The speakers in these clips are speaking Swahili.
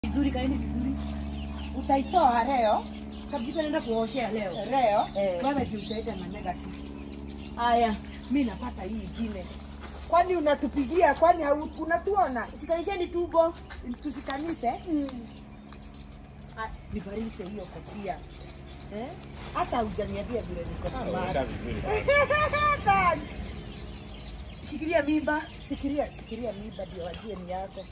vizuri, kaeni vizuri Utaitoa leo kabisa, naenda kuoshea leo. leo, Eh. wewe ndio utaenda na negative. Haya, Mimi napata hii ingine. Kwani unatupigia? Kwani hau- unatuona? sikanisheni tubo. Tusikanise Ah, nivarise hiyo kofia eh? Hata hujaniambia vile niko Unaenda smart. vizuri sana. Shikilia mimba. Sikiria, sikiria miba ndio wajie ni yako.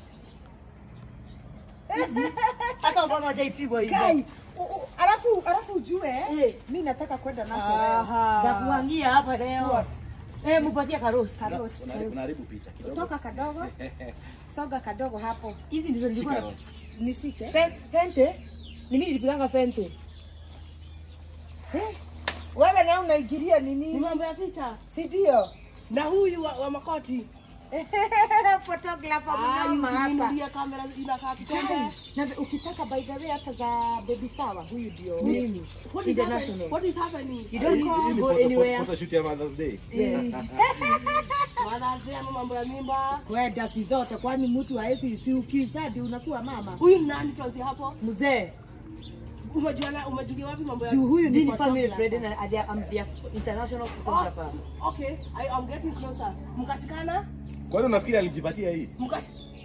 Hata mbona hajaipigwa hivyo? Kai, u- u- alafu alafu ujue Eh. mimi nataka kwenda naso leo. Ya kuangia hapa leo. What? Eh, mupatie karosi. Karosi. Unaharibu- unaharibu picha kidogo. Toka kadogo, soga kadogo hapo. Hizi ndizo Shika nilikuwa rosi. Nisike. Fe- fente. Ni mimi nilipiganga fente. Eh, Wewe na unaingilia nini? Ni mambo ya picha Si ndio? na huyu wa, wa makoti Photographer Ah, mnoma hapa. yuzinunulia kamera inakaa kikombe Kai, Na ukitaka by the way hata za baby sawa huyu ndio. Mimi. What is happening? International. What is happening? You don't Hii need ni to go photo- anywhere. photoshoot ya Mother's Day. Yes. Mwanazee ama mambo ya mimba. Kwenda si zote kwani mtu haezi si ukizadi unakuwa mama. Huyu ni nani tuanzie hapo? Mzee. Umejuana umejulia wapi mambo ya Juu huyu ni Mimi ni family photographer. friend and I am their international photographer. Oh, okay, I am getting closer. Mkashikana? Kwani unafikiri alijipatia hii? Mkash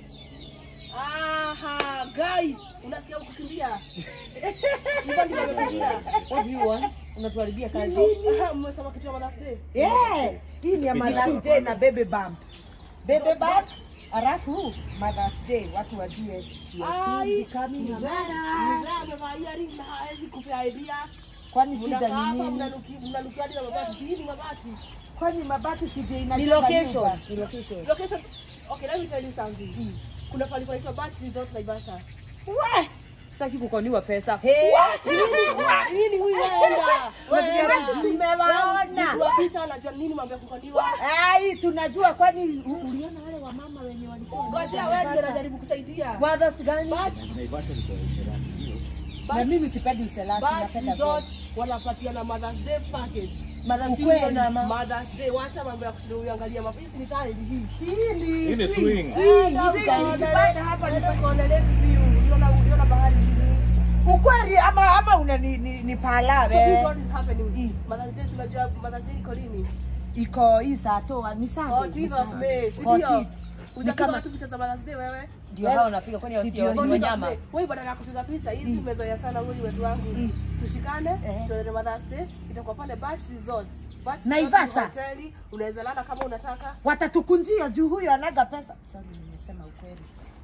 Aha, guy, unasikia ukikimbia? Hivyo ndivyo amekimbia. What do you want? Unatuharibia kazi. Aha, Mmesema kitu ya Mother's Day. Yeah, hii ni ya Mother's Day na baby bump. Baby bump alafu Mother's Day watu wajue. you are Ai, soon becoming a mzee mother. mzee amevaa earrings na hawezi kupea idea. Kwani Mnakaa shida hapa ni nini? mnanuki- mnanukia hadi na mabati. Si hii ni mabati. Kwani mabati sije Ni inajenga location. nyumba? Ni location. Location. Okay, let me tell you something. Kuna pale panaitwa Batch Resort Naivasha. We! Sitaki kukoniwa pesa. Hey, Nini huyu waenda? Waenda. tumewaona. Mtu wa picha anajua nini mambo ya kukodiwa. Ai, tunajua kwani u- uliona wale wamama wenye walikuwa Ngoja wewe ndio unajaribu kusaidia. Mothers gani? Batch Naivasha liko Userati, hiyo. na mimi sipendi uselati, Batch napenda Resort wanapatia na Mother's Day package. Mara si Ukweli. na ma. Mother's Day, wacha mambo ya kushinda uangalia mapisi ni kali hii. Sili, Hii ni si. swing. Enda hivi ukaone nikipanda lake- hapa enda nipa- ukaone lake view. Uliona uliona bahari hivi. Ukweli ama ama una ni, ni, ni So this palawe what is happening. Mm. Mother's Day si unajua Mother's Day iko lini? iko hii saa toa ni Sunday, ni 14th of Sunday. May, si 14th. ndio? Ujapiga watu picha za Mother's Day wewe? Ndio hao wanapiga kwani Si wasio ndio ni hiyo. wanyama. Wewe badala ya kupiga picha hizi umezoea sana huyu wetu wangu. Tushikane, Eh. tuende Mother's Day, itakuwa pale Batch Resort. Batch Resort Naivasha. ni hoteli, unaweza lala kama unataka. watatukunjia juu huyo anaga pesa. Sorry, nimesema ukweli.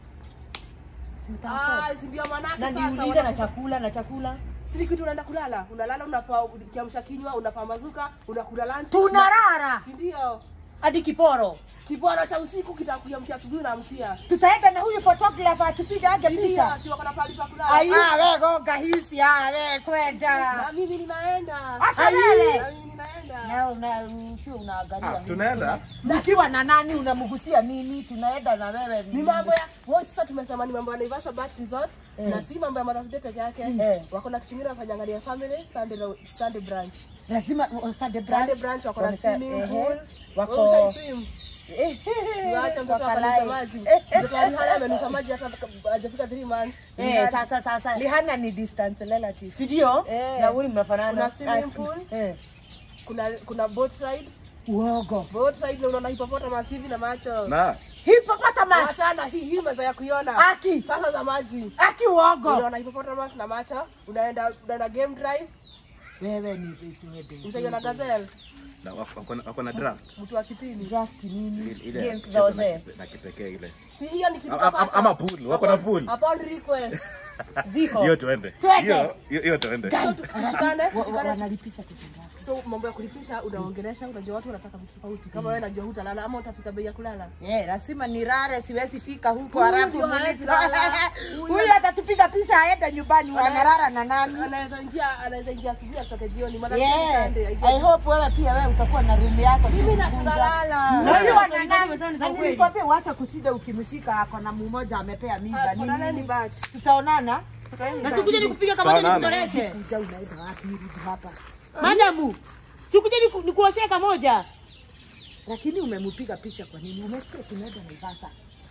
Si utamsoma. Ah, si ndio manake Na sasa. niuliza na wanakupa- chakula na chakula. Si ni kitu unaenda kulala, unalala unapa kiamsha kinywa, unapa mazuka, unakula lunch. Tunarara. Si ndio? Hadi kiporo. Kibwana cha usiku kitakuamkia asubuhi unaamkia. Tutaenda na huyu photographer atupige aje Si ndio? picha. Si wako na pahali pa kulala. Ah, we goga hisi, ah, we kwenda. Na mimi ninaenda. Hata wewe. Na mimi ninaenda. Na una sio unaangalia. Ah, nini? tunaenda? Ukiwa na nani unamgusia nini? Tunaenda na wewe. Ni mambo ya wao sasa tumesema ni mambo ya Naivasha Beach Resort na si mambo ya Mother's Day peke yake. Eh. Wako na kitu kingine wanafanya family Sunday Sunday brunch. lazima uh, Sunday Sunday brunch. brunch wako na Wamesa- swimming ehe, pool. wako- Wewe ushai swim? Eh, Siwache mtoto wakalai. akanusa maji. Mtoto wa Rihanna amenusa maji hata hajafika 3 months. Eh, sasa sasa. Lihana ni distance relative. Si ndio? Eh. Na huyu mnafanana. Kuna swimming pool, Eh. kuna kuna boat ride. Uogo. Boat ride na unaona hippopotamus hivi na macho. Na, Hippopotamus. Wachana hii hii meza ya kuiona. Aki. Sasa za maji. Aki uogo. Unaona hippopotamus na macho. Unaenda unaenda game drive. Wewe ni vitu wewe. Ushaiona gazelle. na wako- wako na- wako na draft. Mtu wa kipindi. Draft nini? Ile- ile Games ya za kucheza wazee. na kipe- na kipekee ile. Si hiyo ni kitu Ama- ama- ama pool, wako na pool. Upon request. Ziko. Hiyo tuende. Twende. Hiyo- hiyo- hiyo tuende. So tu- tushikane, Wa- wa- tushikane. Wanalipisha pesa ngapi? So mambo ya kulipisha unaongelesha, unajua watu wanataka vitu tofauti. Kama wewe unajua hutalala ama utafika bei ya kulala. Eh, lazima nirare, siwezi fika huko Huyu halafu ndio mulika. hawezi lala. Huyu- Huyu atatupiga picha aende nyumbani, wanarara na nani? Anaweza ingia, anaweza ingia asubuhi atoke jioni. Maana yeah. Yeah. Sunday. I aingie- hope wewe pia wewe utakuwa na room yako. Mimi na siku tunalala. moja. Huyu Na- ana nani? Sana za Na ukweli. nilikwambia uache kushinda ukimshika ako na mmoja amepea mimba. Ah, tuonane ni Nini? batch. Tutaonana. Na sikuje nikupiga kama Tutaonana. nikutoreshe. Kuja unaenda wapi rudi hapa? Madamu. Sikuje niku- nikuoshee kamoja. Lakini umempiga picha kwa nini? Umesikia tunaenda Naivasha.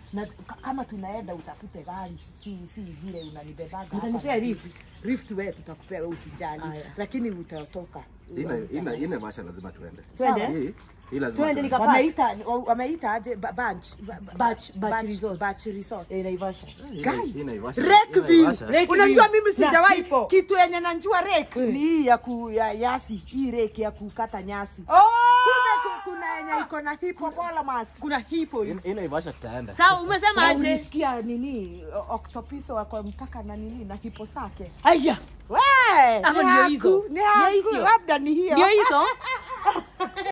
na ka- kama tunaenda utafute gari si si vile unanibebaga Utanipea hapa. lift? lift wewe tutakupea wewe usijali Aya. lakini utatoka Ina ina ina vasha lazima tuende. Twende? Hii hii lazima. Twende tuende. nika- wameita wameita aje Ba- bunch Batch- Batch Resort. batch resort Eh, Naivasha. Ina- Guy, ina Naivasha- Rekville. ina Naivasha. Rekville. Unajua mimi Na sijawahi Kipo. kitu yenye najua rek ni hii ya ku ya yasi hii reki ya kukata nyasi. Oh! Kumbe ku- kuna yenye iko na hippopotamus. Kuna hipo. Ina- ina Naivasha tutaenda. Sawa, umesema Na aje? ulisikia nini o- octopus wako mpaka na nini na hipo sake. Aya. We, Ama ni ndio haku, hizo? Ni Ndio haku, hizo? labda ni hiyo. Ndio hizo?